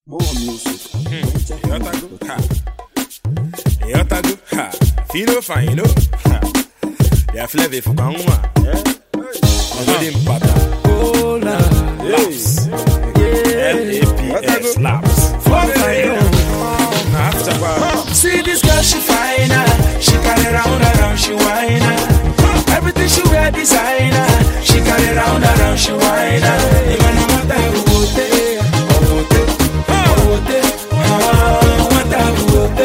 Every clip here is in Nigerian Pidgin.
More music. Yotago, ha. Yotago, ha. Fino fino, ha. Ya fleve fuka nwa. Ọmọdé mpata. Laps. L-A-P-S. Laps. Na after bar. See this girl, she fine ah. She carry round around, she whine ah. Everything she wear designer. She carry round around, she whine ah. Even no matter who wote, who wote, who wote, ah, no matter who wote,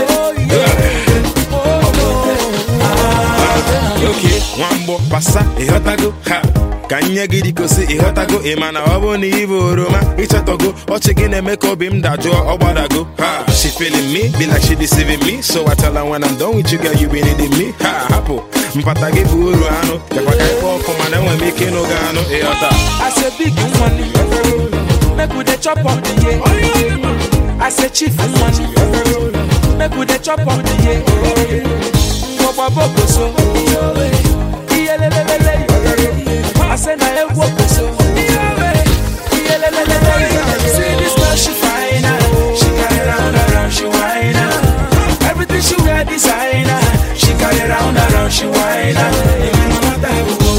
Okay, nwamgbọ pasa ịghọtago ha ka nye gị dịkosi ịghọtago ị ma na ọ bụ na ịbụ oroma ịchọtago ọchị gị na-eme ka obi m dajụọ ọ gbadago ha she feeling me be like she deceiving me so I tell her when I'm done with you girl you be needing me ha hapụ mpata gị bụ uru anụ bịakwa ka ịkpọ ọkụ mana enwere m ike ịnụ gị anụ ịghọta I say big money, make we dey chop up the year. I say chief money, make we dey chop up the year. Ngwọgba boko so, iyelelelele. I say na ewu oko so, iyelelelele. See this girl she fine ah, she carry round around she whine ah. Everything she wear designer, she carry round around she whine ah. Even no matter who go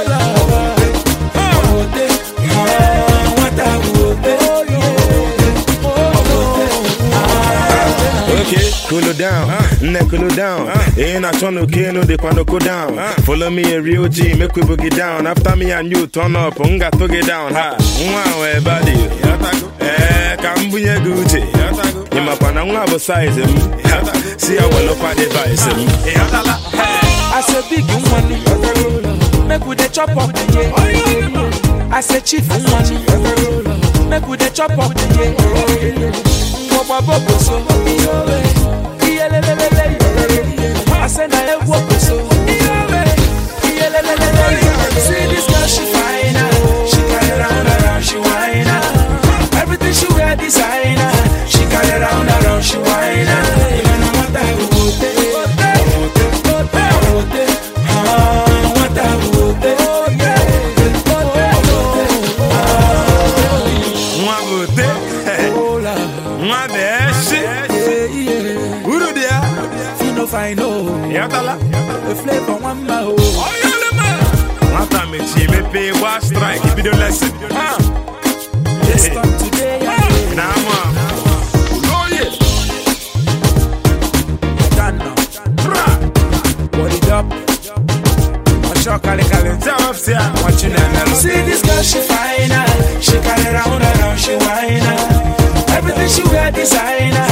Okay, cool it down, nne cool it down. Ain't not trying to kill no they no go down. Follow me a real G, make we boogie down. After me and you turn up, unga to get down. Ha, wow, everybody. Eh, kambunye gucci. Ima pana unga bo size him. See how well up at device him. I say big money, make we dey chop up the year. I say chief money, make we dey chop up the year. Ngwọgba boko so, iyelelelele. I say na ewu oko so, iyelelelele. See this girl she fine ah, she carry round around she whine ah. Everything she wear designer, she carry round around she whine ah. Even no matter who wote, who wote, ah, no matter who wote, Nwa bote, nwa beshi. Uru dia, Fino fine oh, yatala. the flavor one ma oh. Nwata mechi mepe gba strike, bido lesson. Ha, Let's come today, yeah. na ama. Oye, Ghana, bra. what it up? Watch your kale kale. Tell us here. What you know? See this girl, she fine ah. She carry round around, she whine ah. Everything she wear designer.